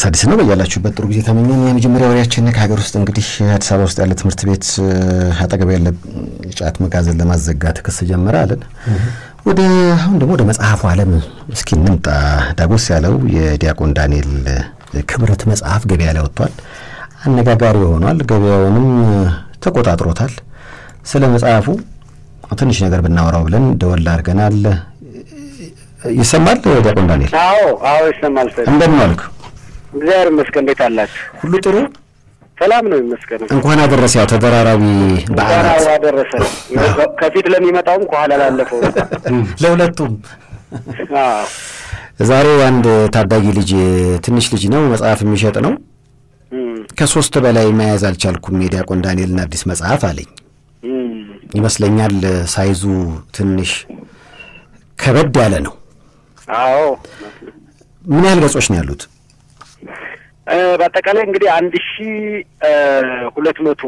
አዲስ ነው። በያላችሁበት ጥሩ ጊዜ ተመኘን። የመጀመሪያ ወሬያችን ከሀገር ውስጥ እንግዲህ አዲስ አበባ ውስጥ ያለ ትምህርት ቤት አጠገብ ያለ ጫት መጋዘን ለማዘጋት ክስ ጀመረ አለን። ወደ አሁን ደግሞ ወደ መጽሐፉ ዓለም እስኪ እንምጣ። ዳጎስ ያለው የዲያቆን ዳንኤል ክብረት መጽሐፍ ገበያ ላይ ወጥቷል። አነጋጋሪ ሆኗል። ገበያውንም ተቆጣጥሮታል። ስለ መጽሐፉ ትንሽ ነገር ብናወራው ብለን ደወል አድርገናል። ይሰማል ዲያቆን ዳንኤል? አዎ አዎ ይሰማል። እንደምን ዋልክ? እግዚአብሔር ይመስገን። እንዴት አላችሁ? ሁሉ ጥሩ ሰላም ነው ይመስገን። እንኳን አደረሰ። ያው ተደራራቢ በዓላት እንኳን አደረሰ። ከፊት ለሚመጣውም ከኋላ ላለፈው ለሁለቱም። አዎ ዛሬ አንድ ታዳጊ ልጅ ትንሽ ልጅ ነው መጽሐፍ የሚሸጥ ነው። እም፣ ከሶስት በላይ መያዝ አልቻልኩም የዲያቆን ዳንኤልን አዲስ መጽሐፍ አለኝ። እም፣ ይመስለኛል ሳይዙ ትንሽ ከበድ ያለ ነው። አዎ ምን ያህል ገጾች ነው ያሉት? እ፣ በአጠቃላይ እንግዲህ አንድ ሺ ሁለት መቶ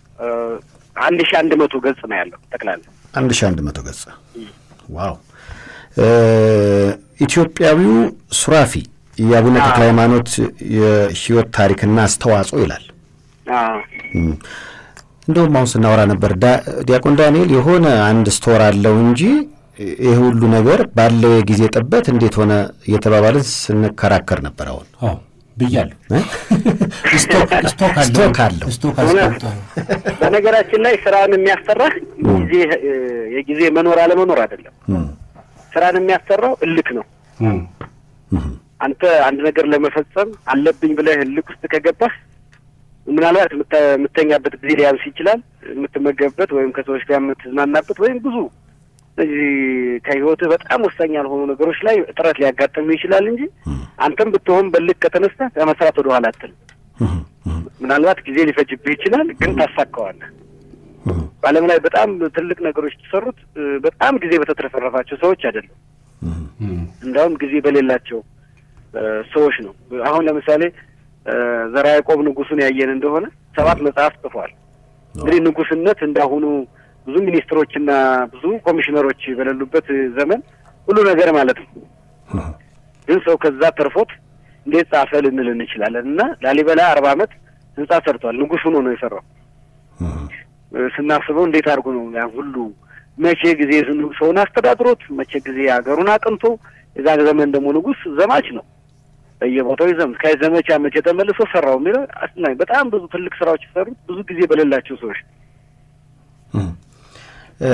አንድ ሺ አንድ መቶ ገጽ ነው ያለው ጠቅላላ። አንድ ሺህ አንድ መቶ ገጽ። ዋው! እ፣ ኢትዮጵያዊው ሱራፊ የአቡነ ተክለ ሃይማኖት የሕይወት ታሪክና አስተዋጽኦ ይላል። አዎ እም፣ እንደውም አሁን ስናወራ ነበር ዳ- ዲያቆን ዳንኤል የሆነ አንድ ስቶር አለው እንጂ ይህ ሁሉ ነገር ባለው የጊዜ ጥበት እንዴት ሆነ እየተባባልን ስንከራከር ነበር። አሁን አዎ ብያለሁ። እ? ስቶክ ስቶክ አለው ስቶክ አለው። ስቶክ አስቀምጦ ነው። በነገራችን ላይ ስራን የሚያሰራህ ጊዜ እ፣ የጊዜ መኖር አለመኖር አይደለም። እም፣ ስራን የሚያሰራው እልክ ነው። እም፣ እም፣ አንተ አንድ ነገር ለመፈጸም አለብኝ ብለህ እልክ ውስጥ ከገባህ ምናልባት የምተ- የምተኛበት ጊዜ ሊያንስ ይችላል። የምትመገብበት ወይም ከሰዎች ጋር የምትዝናናበት ወይም ብዙ እነዚህ ከህይወትህ በጣም ወሳኝ ያልሆኑ ነገሮች ላይ እጥረት ሊያጋጥም ይችላል እንጂ አንተም ብትሆን በልክ ከተነስተህ ከመስራት ወደ ኋላ አትልም። እም፣ እም፣ ምናልባት ጊዜ ሊፈጅብህ ይችላል፣ ግን ታሳካዋለህ። እም፣ በዓለም ላይ በጣም ትልቅ ነገሮች የተሰሩት እ፣ በጣም ጊዜ በተትረፈረፋቸው ሰዎች አይደለም። እም፣ እም፣ እንዳውም ጊዜ በሌላቸው እ፣ ሰዎች ነው። አሁን ለምሳሌ እ፣ ዘርዓ ያዕቆብ ንጉሱን ያየን እንደሆነ ሰባት መጽሐፍ ጽፏል። እንግዲህ ንጉስነት እንዳሁኑ ብዙ ሚኒስትሮችና ብዙ ኮሚሽነሮች በሌሉበት ዘመን ሁሉ ነገር ማለት ነው። እም፣ ግን ሰው ከዛ ተርፎት እንዴት ጻፈ ልንል እንችላለን። እና ላሊበላ አርባ ዓመት ህንጻ ሰርቷል። ንጉስ ሆኖ ነው የሰራው። እም፣ እ፣ ስናስበው እንዴት አድርጎ ነው ያ ሁሉ መቼ ጊዜ ዝኑ- ሰውን አስተዳድሮት መቼ ጊዜ ሀገሩን አቅንቶ የዛ ዘመን ደግሞ ንጉስ ዘማች ነው በየቦታው ይዘም ከዘመቻ መቼ ተመልሶ ሰራው የሚለው አስናኝ በጣም ብዙ ትልቅ ስራዎች የሰሩት ብዙ ጊዜ በሌላቸው ሰዎች እም። እ፣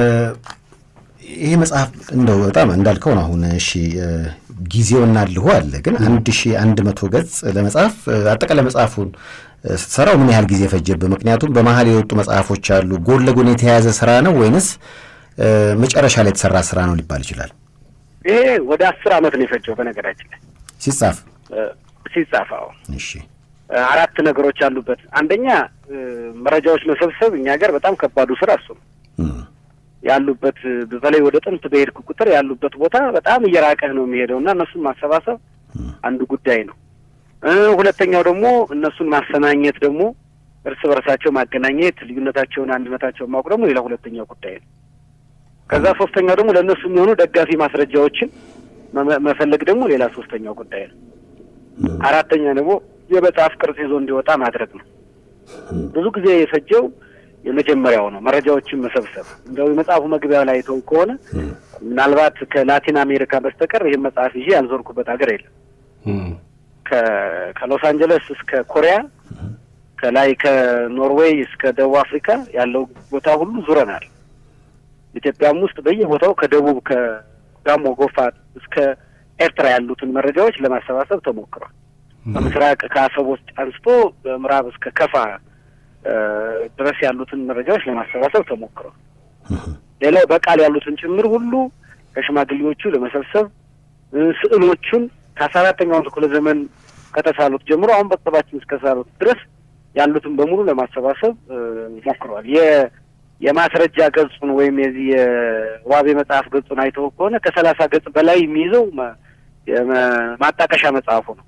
ይሄ መጽሐፍ እንደው በጣም እንዳልከው ነው። አሁን እሺ እ፣ ጊዜውና ልሁ አለ ግን አንድ ሺ አንድ መቶ ገጽ ለመጽሐፍ እ፣ አጠቃላይ መጽሐፉን እ፣ ስትሰራው ምን ያህል ጊዜ ፈጀብህ? ምክንያቱም በመሀል የወጡ መጽሐፎች አሉ። ጎን ለጎን የተያያዘ ስራ ነው ወይንስ እ፣ መጨረሻ ላይ የተሰራ ስራ ነው ሊባል ይችላል? ይሄ ወደ አስር አመት ነው የፈጀው በነገራችን ላይ ሲጻፍ እ፣ ሲጻፈው እሺ አራት ነገሮች አሉበት። አንደኛ እ፣ መረጃዎች መሰብሰብ እኛ ሀገር በጣም ከባዱ ስራ እሱ ነው። እም፣ ያሉበት በተለይ ወደ ጥንት በሄድክ ቁጥር ያሉበት ቦታ በጣም እየራቀህ ነው የሚሄደው እና እነሱን ማሰባሰብ አንዱ ጉዳይ ነው። እ ሁለተኛው ደግሞ እነሱን ማሰናኘት ደግሞ እርስ በርሳቸው ማገናኘት፣ ልዩነታቸውን አንድነታቸውን ማወቅ ደግሞ ሌላ ሁለተኛው ጉዳይ ነው። ከዛ ሶስተኛው ደግሞ ለእነሱ የሚሆኑ ደጋፊ ማስረጃዎችን መመ- መፈለግ ደግሞ ሌላ ሶስተኛው ጉዳይ ነው። አራተኛ ደግሞ የመጽሐፍ ቅርጽ ይዞ እንዲወጣ ማድረግ ነው። ብዙ ጊዜ የፈጀው የመጀመሪያው ነው፣ መረጃዎችን መሰብሰብ። እንደው የመጽሐፉ መግቢያ ላይ ተው ከሆነ ምናልባት ከላቲን አሜሪካ በስተቀር ይህን መጽሐፍ ይዤ ያልዞርኩበት ሀገር የለም። እም፣ ከ- ከሎስ አንጀለስ እስከ ኮሪያ ከላይ ከኖርዌይ እስከ ደቡብ አፍሪካ ያለው ቦታ ሁሉ ዙረናል። ኢትዮጵያም ውስጥ በየቦታው ከደቡብ ከጋሞ ጎፋ እስከ ኤርትራ ያሉትን መረጃዎች ለማሰባሰብ ተሞክሯል። በምስራቅ ከአሰቦት አንስቶ በምዕራብ እስከ ከፋ እ፣ ድረስ ያሉትን መረጃዎች ለማሰባሰብ ተሞክሯል። ሌላው በቃል ያሉትን ጭምር ሁሉ ከሽማግሌዎቹ ለመሰብሰብ እ፣ ስዕሎቹን ከአስራ አራተኛው ክፍለ ዘመን ከተሳሉት ጀምሮ አሁን በቅርባችን እስከሳሉት ድረስ ያሉትን በሙሉ ለማሰባሰብ እ፣ ሞክረዋል። የ- የማስረጃ ገጹን ወይም የዚህ የዋቤ መጽሐፍ ገጹን አይተው ከሆነ ከሰላሳ ገጽ በላይ የሚይዘው ማ- የመ- ማጣቀሻ መጽሐፉ ነው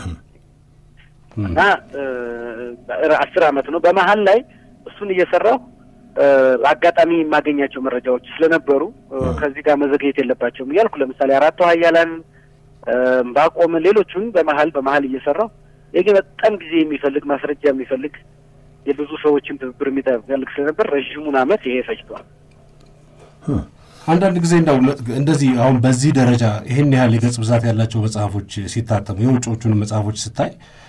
እና እ፣ አስር አመት ነው። በመሀል ላይ እሱን እየሰራሁ እ፣ አጋጣሚ የማገኛቸው መረጃዎች ስለነበሩ እ፣ ከዚህ ጋር መዘግየት የለባቸውም እያልኩ ለምሳሌ አራቱ ኃያላን ባቆም ሌሎቹን በመሀል በመሀል እየሰራሁ ይህ ግን በጣም ጊዜ የሚፈልግ ማስረጃ የሚፈልግ የብዙ ሰዎችን ትብብር የሚፈልግ ስለነበር ረዥሙን ዓመት ይሄ ፈጅቷል። አንዳንድ ጊዜ እንዳው እንደዚህ አሁን በዚህ ደረጃ ይህን ያህል የገጽ ብዛት ያላቸው መጽሐፎች ሲታተሙ የውጮቹን መጽሐፎች ስታይ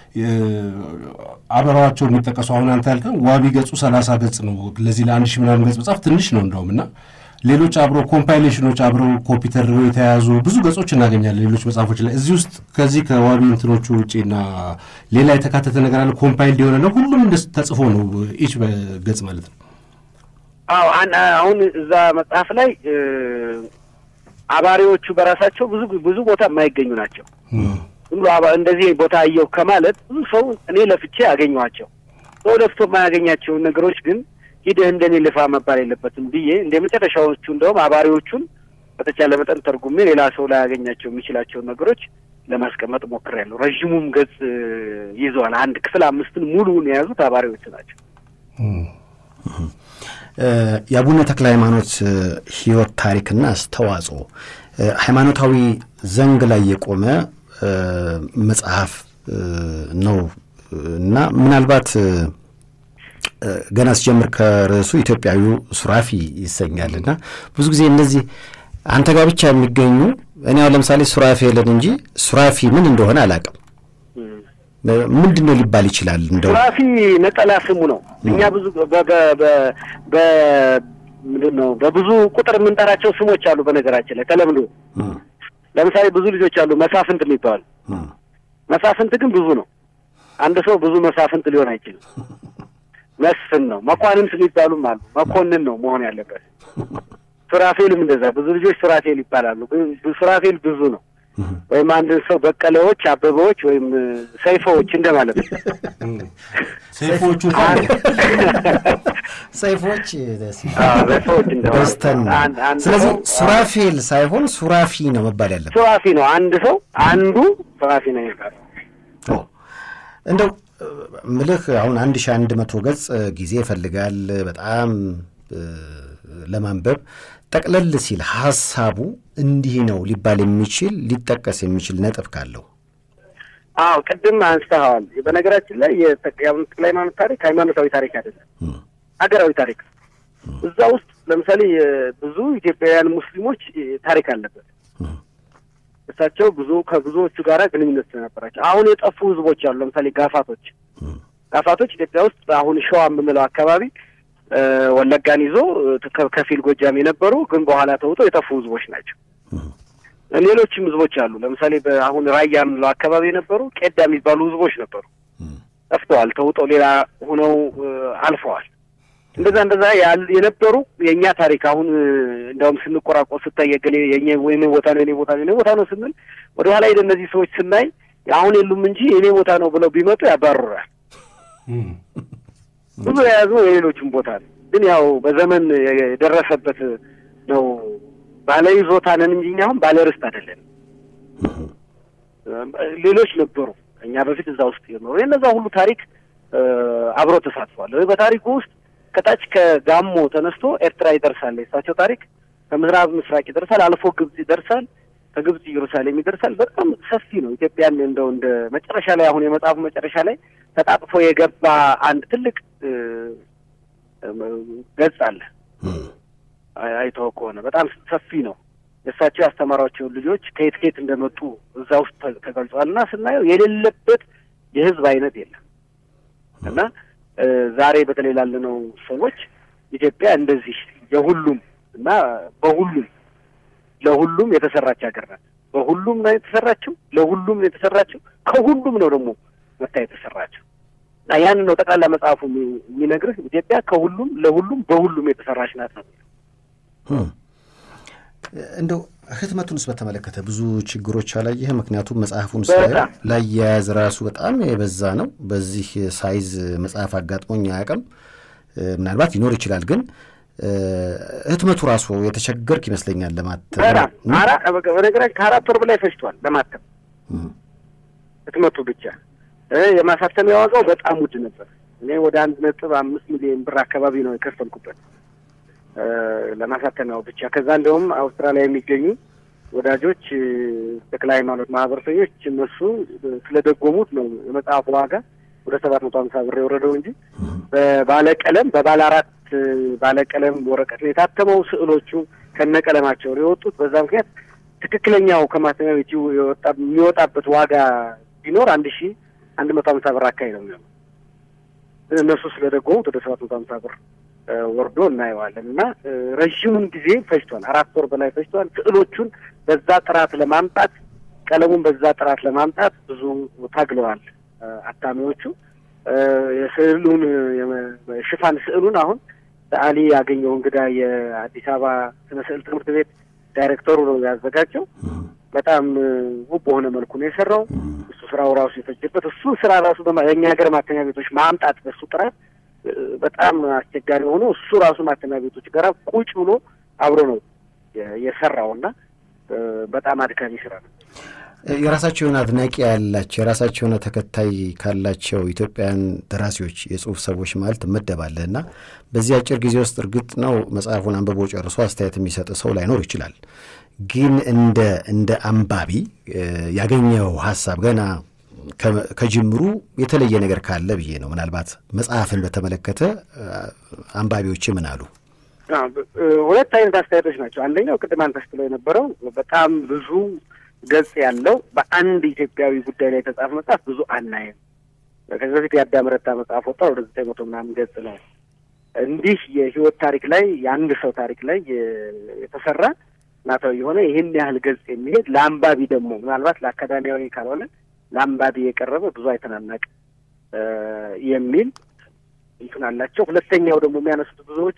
አበራዋቸው የሚጠቀሱ አሁን አንተ ያልከን ዋቢ ገጹ ሰላሳ ገጽ ነው። ለዚህ ለአንድ ሺህ ምናምን ገጽ መጽሐፍ ትንሽ ነው እንደውም እና ሌሎች አብሮ ኮምፓይሌሽኖች አብረው ኮፒ ተደርገው የተያያዙ ብዙ ገጾች እናገኛለን ሌሎች መጽሐፎች ላይ። እዚህ ውስጥ ከዚህ ከዋቢ እንትኖቹ ውጪና ሌላ የተካተተ ነገር አለ ኮምፓይልድ የሆነ ነው። ሁሉም እንደ ተጽፎ ነው ኢች ገጽ ማለት ነው። አዎ አሁን እዛ መጽሐፍ ላይ አባሪዎቹ በራሳቸው ብዙ ብዙ ቦታ የማይገኙ ናቸው። ዝም ብሎ እንደዚህ ቦታ አየሁ ከማለት ብዙ ሰው እኔ ለፍቼ አገኘኋቸው። ሰው ለፍቶ የማያገኛቸውን ነገሮች ግን ሂደህ እንደኔ ልፋ መባል የለበትም ብዬ እንደ መጨረሻዎቹ እንደውም አባሪዎቹን በተቻለ መጠን ተርጉሜ ሌላ ሰው ላያገኛቸው የሚችላቸውን ነገሮች ለማስቀመጥ ሞክሬያለሁ። ረዥሙም ገጽ ይዘዋል። አንድ ክፍል አምስትን ሙሉውን የያዙት አባሪዎቹ ናቸው። የአቡነ ተክለ ሃይማኖት ሕይወት ታሪክና አስተዋጽኦ ሃይማኖታዊ ዘንግ ላይ የቆመ መጽሐፍ ነው እና ምናልባት ገና ስጀምር ከርዕሱ ኢትዮጵያዊው ሱራፊ ይሰኛል እና ብዙ ጊዜ እነዚህ አንተ ጋር ብቻ የሚገኙ እኔ አሁን ለምሳሌ ሱራፌልን እንጂ ሱራፊ ምን እንደሆነ አላውቅም። ምንድን ነው ሊባል ይችላል? እንደው ሱራፊ ነጠላ ስሙ ነው። እኛ ብዙ ምንድን ነው በብዙ ቁጥር የምንጠራቸው ስሞች አሉ። በነገራችን ላይ ተለምዶ ለምሳሌ ብዙ ልጆች አሉ መሳፍንት የሚባሉ መሳፍንት ግን ብዙ ነው። አንድ ሰው ብዙ መሳፍንት ሊሆን አይችልም። መስፍን ነው። መኳንንት የሚባሉም አሉ። መኮንን ነው መሆን ያለበት። ሱራፌልም እንደዛ ብዙ ልጆች ሱራፌል ይባላሉ። ሱራፌል ብዙ ነው። ወይም አንድ ሰው በቀለዎች፣ አበበዎች ወይም ሰይፎዎች እንደማለት ነው። ሰይፎቹ ሰይፎች ሰይፎች በስተን ስለዚህ ሱራፌል ሳይሆን ሱራፊ ነው መባል ያለበት። ሱራፊ ነው አንድ ሰው አንዱ ሱራፊ ነው የሚባለው። እንደው ምልህ አሁን አንድ ሺህ አንድ መቶ ገጽ ጊዜ ይፈልጋል በጣም ለማንበብ ጠቅለል ሲል ሀሳቡ እንዲህ ነው ሊባል የሚችል ሊጠቀስ የሚችል ነጥብ ካለው አዎ ቅድም አንስተኸዋል። በነገራችን ላይ የአቡነ ተክለ ሃይማኖት ታሪክ ሃይማኖታዊ ታሪክ አይደለም፣ ሀገራዊ ታሪክ እዛ ውስጥ ለምሳሌ ብዙ ኢትዮጵያውያን ሙስሊሞች ታሪክ አለበት። እሳቸው ብዙ ከብዙዎቹ ጋር ግንኙነት ስለነበራቸው አሁን የጠፉ ህዝቦች አሉ። ለምሳሌ ጋፋቶች ጋፋቶች ኢትዮጵያ ውስጥ አሁን ሸዋ የምንለው አካባቢ ወለጋን ይዞ ከፊል ጎጃም የነበሩ ግን በኋላ ተውጠው የጠፉ ህዝቦች ናቸው። ሌሎችም ህዝቦች አሉ። ለምሳሌ አሁን ራያ የምንለው አካባቢ የነበሩ ቄዳ የሚባሉ ህዝቦች ነበሩ፣ ጠፍተዋል። ተውጠው ሌላ ሆነው አልፈዋል። እንደዛ እንደዛ የነበሩ የእኛ ታሪክ አሁን እንዲያውም ስንቆራቆር ስታይ የገሌ የኔ ቦታ ነው የኔ ቦታ ነው የኔ ቦታ ነው ስንል ወደ ኋላ ሄደ እነዚህ ሰዎች ስናይ አሁን የሉም እንጂ የኔ ቦታ ነው ብለው ቢመጡ ያባርራል። ብዙ የያዙ የሌሎችም ቦታ ነው። ግን ያው በዘመን የደረሰበት ነው። ባለ ይዞታ ነን እንጂ እኛ አሁን ባለ ርስት አይደለም። ሌሎች ነበሩ ከእኛ በፊት እዛ ውስጥ የኖሩ የነዛ ሁሉ ታሪክ አብሮ ተሳትፏል። በታሪኩ ውስጥ ከታች ከጋሞ ተነስቶ ኤርትራ ይደርሳል። የእሳቸው ታሪክ ከምዕራብ ምስራቅ ይደርሳል፣ አልፎ ግብጽ ይደርሳል፣ ከግብጽ ኢየሩሳሌም ይደርሳል። በጣም ሰፊ ነው። ኢትዮጵያን እንደው እንደ መጨረሻ ላይ አሁን የመጽሐፉ መጨረሻ ላይ ተጣጥፎ የገባ አንድ ትልቅ ገጽ አለ። አይተው ከሆነ በጣም ሰፊ ነው። የእሳቸው ያስተማሯቸውን ልጆች ከየት ከየት እንደመጡ እዛ ውስጥ ተገልጿል እና ስናየው የሌለበት የህዝብ አይነት የለም እና ዛሬ በተለይ ላለነው ሰዎች ኢትዮጵያ እንደዚህ የሁሉም እና በሁሉም ለሁሉም የተሰራች ሀገር ናት። በሁሉም ነው የተሰራችው፣ ለሁሉም ነው የተሰራችው፣ ከሁሉም ነው ደግሞ መታ የተሰራችው እና ያንን ነው ጠቅላላ መጽሐፉ የሚነግርህ ኢትዮጵያ ከሁሉም ለሁሉም በሁሉም የተሰራች ናት ነው። እንደው ህትመቱንስ በተመለከተ ብዙ ችግሮች አላየህ? ምክንያቱም መጽሐፉን ሳየው ላያያዝ ራሱ በጣም የበዛ ነው። በዚህ ሳይዝ መጽሐፍ አጋጥሞኝ አያውቅም። ምናልባት ሊኖር ይችላል፣ ግን ህትመቱ ራሱ የተቸገርክ ይመስለኛል ለማተም። በነገራችን ከአራት ወር በላይ ፈጅቷል ለማተም ህትመቱ ብቻ። የማሳተሚያ ዋጋው በጣም ውድ ነበር። እኔ ወደ አንድ ነጥብ አምስት ሚሊዮን ብር አካባቢ ነው የከፈልኩበት ለማሳተሚያው ብቻ። ከዛ እንደውም አውስትራሊያ የሚገኙ ወዳጆች ተክለ ሃይማኖት ማህበረሰኞች እነሱ ስለደጎሙት ነው የመጽሐፉ ዋጋ ወደ ሰባት መቶ ሀምሳ ብር የወረደው እንጂ በባለቀለም በባለ አራት ባለቀለም ወረቀት ነው የታተመው። ስዕሎቹ ከነቀለማቸው ነው የወጡት። በዛ ምክንያት ትክክለኛው ከማተሚያ ቤቱ የሚወጣበት ዋጋ ቢኖር አንድ ሺ አንድ መቶ ሀምሳ ብር አካባቢ ነው የሚሆነው። እነሱ ስለደጎሙት ወደ ሰባት መቶ ሀምሳ ብር ወርዶ እናየዋለን እና ረዥሙን ጊዜ ፈጅቷል። አራት ወር በላይ ፈጅቷል። ስዕሎቹን በዛ ጥራት ለማምጣት ቀለሙን በዛ ጥራት ለማምጣት ብዙ ታግለዋል አታሚዎቹ። የስዕሉን ሽፋን ስዕሉን አሁን ሰዓሊ ያገኘው እንግዳ የአዲስ አበባ ስነ ስዕል ትምህርት ቤት ዳይሬክተሩ ነው ያዘጋጀው። በጣም ውብ በሆነ መልኩ ነው የሰራው። እሱ ስራው ራሱ የፈጀበት እሱ ስራ ራሱ የእኛ ሀገር ማተሚያ ቤቶች ማምጣት በሱ ጥራት በጣም አስቸጋሪ ሆኖ እሱ ራሱ ማተሚያ ቤቶች ጋር ቁጭ ብሎ አብሮ ነው የሰራው እና በጣም አድካሚ ስራ ነው። የራሳቸው የሆነ አድናቂ ያላቸው የራሳቸው የሆነ ተከታይ ካላቸው ኢትዮጵያውያን ደራሲዎች የጽሁፍ ሰዎች ማለት ትመደባለህ እና በዚህ አጭር ጊዜ ውስጥ እርግጥ ነው መጽሐፉን አንብቦ ጨርሶ አስተያየት የሚሰጥ ሰው ላይኖር ይችላል። ግን እንደ እንደ አንባቢ ያገኘው ሀሳብ ገና ከጅምሩ የተለየ ነገር ካለ ብዬ ነው። ምናልባት መጽሐፍን በተመለከተ አንባቢዎች ምን አሉ? ሁለት አይነት አስተያየቶች ናቸው። አንደኛው ቅድም አንተ ስትለው የነበረው በጣም ብዙ ገጽ ያለው በአንድ ኢትዮጵያዊ ጉዳይ ላይ የተጻፈ መጽሐፍ ብዙ አናይም። ከዚህ በፊት የአዳም ረታ መጽሐፍ ወጣ ወደ ዘጠኝ መቶ ምናምን ገጽ ነው። እንዲህ የህይወት ታሪክ ላይ የአንድ ሰው ታሪክ ላይ የተሰራ ናታዊ የሆነ ይህን ያህል ገጽ የሚሄድ ለአንባቢ ደግሞ ምናልባት ለአካዳሚያዊ ካልሆነ ለአንባቢ የቀረበ ብዙ አይተናናቅ የሚል እንትን አላቸው። ሁለተኛው ደግሞ የሚያነሱት ብዙዎቹ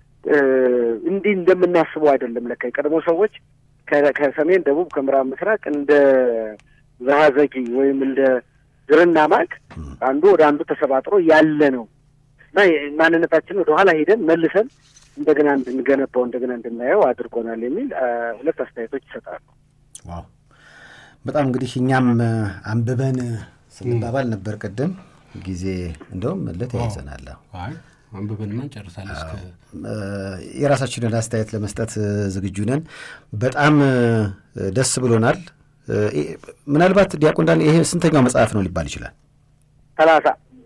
እንዲህ እንደምናስበው አይደለም። ለካ የቀድሞ ሰዎች ከሰሜን፣ ደቡብ፣ ከምዕራብ፣ ምስራቅ እንደ ዘሀዘጊ ወይም እንደ ድርና ማግ አንዱ ወደ አንዱ ተሰባጥሮ ያለ ነው እና ማንነታችንን ወደ ኋላ ሄደን መልሰን እንደገና እንድንገነባው እንደገና እንድናየው አድርጎናል የሚል ሁለት አስተያየቶች ይሰጣሉ። ዋው በጣም እንግዲህ እኛም አንብበን ስንባባል ነበር ቅድም ጊዜ እንደውም ለተያይዘናል። አንብበንማ እንጨርሳለን። የራሳችንን አስተያየት ለመስጠት ዝግጁ ነን። በጣም ደስ ብሎናል። ምናልባት ዲያቆን ዳንኤል ይሄ ስንተኛው መጽሐፍ ነው ሊባል ይችላል? ሰላሳ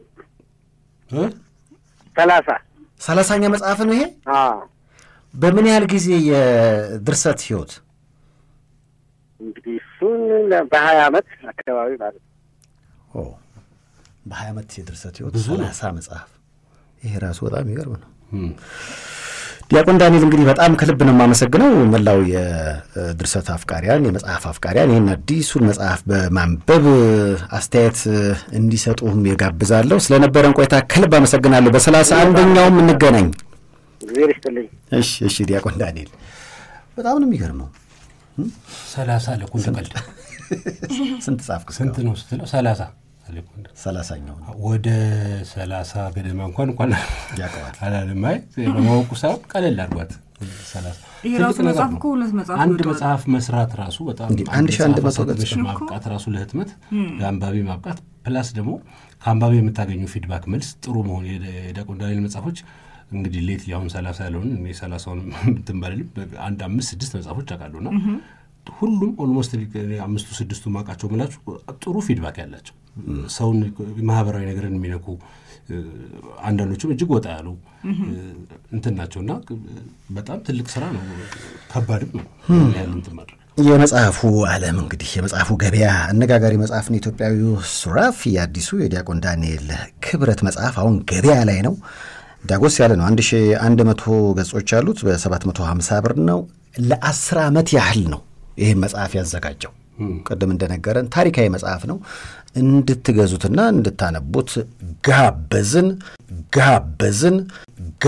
ሰላሳ ሰላሳኛ መጽሐፍ ነው ይሄ። በምን ያህል ጊዜ የድርሰት ህይወት? እንግዲህ እሱን በሀያ አመት አካባቢ ማለት ነው። በሀያ አመት የድርሰት ህይወት ሰላሳ መጽሐፍ ይሄ ራሱ በጣም ይገርም ነው። ዲያቆን ዳንኤል እንግዲህ በጣም ከልብ ነው የማመሰግነው። መላው የድርሰት አፍቃሪያን፣ የመጽሐፍ አፍቃሪያን ይህን አዲሱን መጽሐፍ በማንበብ አስተያየት እንዲሰጡም የጋብዛለሁ። ስለነበረን ቆይታ ከልብ አመሰግናለሁ። በሰላሳ አንደኛውም እንገናኝ። እግዚአብሔር ይስጥልኝ። እሺ፣ እሺ። ዲያቆን ዳንኤል በጣም ነው የሚገርመው። ሰላሳ ለኩል ቀልድ ስንት ጻፍክ? ስንት ነው ስትለው ሰላሳ ሰላሳኛው ነው ወደ ሰላሳ ገደማ እንኳን እንኳን ያውቀዋል አላለም። አይ በማወቁ ሳይሆን ቀለል አድርጓት ይሄ ራሱ መጽሐፍ እኮ ሁለት መጽሐፍ አንድ መጽሐፍ መስራት ራሱ በጣም አንድ ሺህ አንድ መቶ ገጽ ማብቃት ራሱ ለህትመት ለአንባቢ ማብቃት ፕላስ ደግሞ ከአንባቢ የምታገኙ ፊድባክ መልስ ጥሩ መሆን የዲያቆን ዳንኤል መጽሐፎች እንግዲህ ሌት አሁን ሰላሳ ያለውን እኔ ሰላሳውን እንትን ባልልም አንድ አምስት ስድስት መጽሐፎች አውቃለሁና ሁሉም ኦልሞስት አምስቱ ስድስቱ ማውቃቸው ምላችሁ ጥሩ ፊድባክ ያላቸው ሰውን ማህበራዊ ነገርን የሚነኩ አንዳንዶቹም እጅግ ወጣ ያሉ እንትን ናቸውና በጣም ትልቅ ስራ ነው። ከባድም ነው ያህል እንትን ማድረግ የመጽሐፉ ዓለም እንግዲህ የመጽሐፉ ገበያ አነጋጋሪ መጽሐፍን ኢትዮጵያዊው ሱራፊ የአዲሱ የዲያቆን ዳንኤል ክብረት መጽሐፍ አሁን ገበያ ላይ ነው። ዳጎስ ያለ ነው። አንድ ሺ አንድ መቶ ገጾች ያሉት በሰባት መቶ ሀምሳ ብር ነው። ለአስር ዓመት ያህል ነው ይህም መጽሐፍ ያዘጋጀው። ቅድም እንደነገረን ታሪካዊ መጽሐፍ ነው። እንድትገዙትና እንድታነቡት ጋበዝን ጋበዝን።